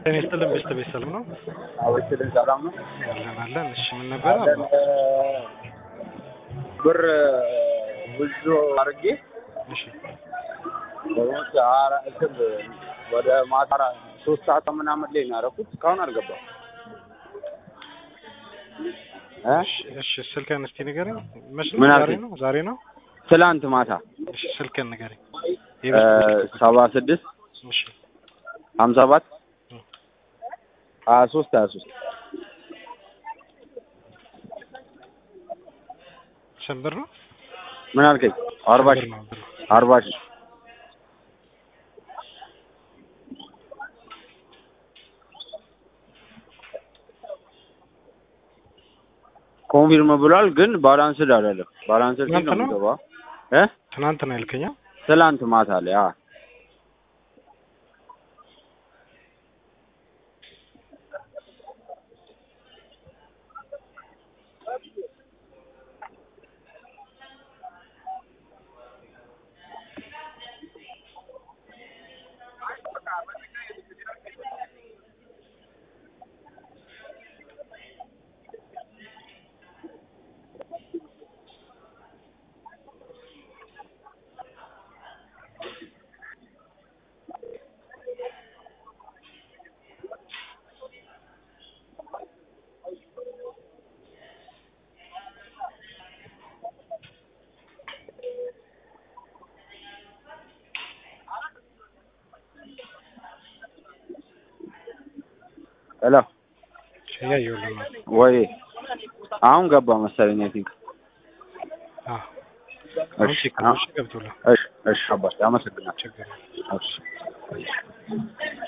ጤና ይስጥልን ቤስት ቤት ሰላም ነው አወችልን ሰላም ነው አለን አለን እሺ ምን ነበር አለን ብር ብዙ አድርጌ እሺ በሞት አራ- እንትን ወደ ማታ አራ- ሶስት ሰዓት ምናምን ላይ ነው ያደረኩት እስካሁን አልገባም እ እሺ እሺ ስልክህን እስቲ ንገረኝ መች ነው ምን ዛሬ አልከኝ? ነው ዛሬ ነው ትላንት ማታ እሺ ስልክህን ንገረኝ እ የቤት ስልክ ቁጥር። ሰባ ስድስት እሺ ሀምሳ ሰባት ሀያ ሶስት ሀያ ሶስት ስንት ብር ነው ምን አልከኝ? አርባ ስንት ሺህ ብር ነው ብሩ? አርባ ሺህ ኮንፊርም ብሏል፣ ግን ባላንስድ አይደለም። ባላንስድ ሲል ነው ትናንት ነው? የሚገባው እ ትናንት ነው ያልከኝ አ? ትላንት ማታ ላይ አ ሄሎ እያየሁልህ ነው ወይ አሁን ገባ መሰለኝ። አይ ቲንክ አ አሁን እሺ ቼክ አ- እሺ ገብቶልሃል እሺ እሺ አባት አመሰግናለሁ። ችግር የለም። እሺ